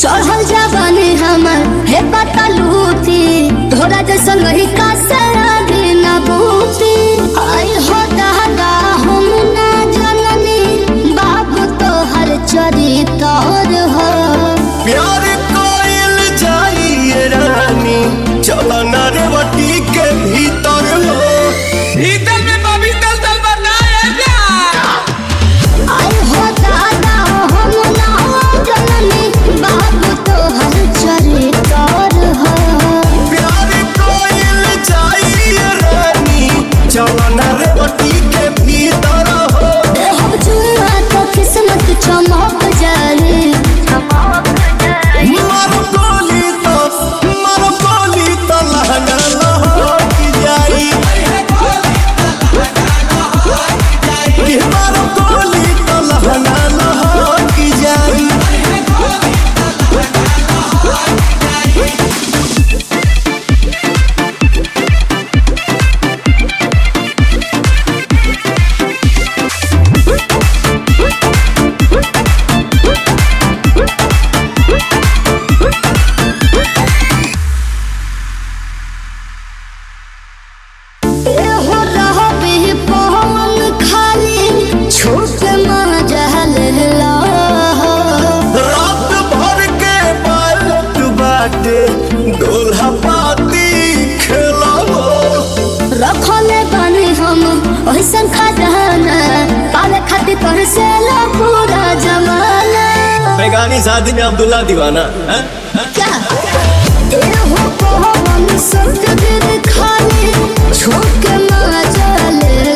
चढ़ल जावानी हमर हे पता लूटी तोरा जैसन रही का सराधी न बूटी आई हो दादा हम ना जननी बाबू तोहर चरितर हो प्यार कोयल जाइए रानी चलो नारवती के भीतर हो भीतर में बबी दल दल बनाएगा आई हो दादा हम ना जननी बाबू तोहर चरितर हो प्यार कोयल जाइए रानी चलो नारवती के भीतर हो हम जुआ तो किस्मत चमक जाए मारो गोली तो मारो गोली तो लहंगा लहक जाई कि मारो गोली तो लहंगा लहक जाई एहो रहबे पवन खाली छूट मजहल ला रात भर के बालक बाटे दोल्हा पाती खेलावो रखले बानी हम ओइसन खजाना पाले खातिर तोहर से ला पूरा जमाना बेगानी शादी में अब्दुल्ला दीवाना हैं? क्या एहो पवन संग दिल खाली छूट मजहल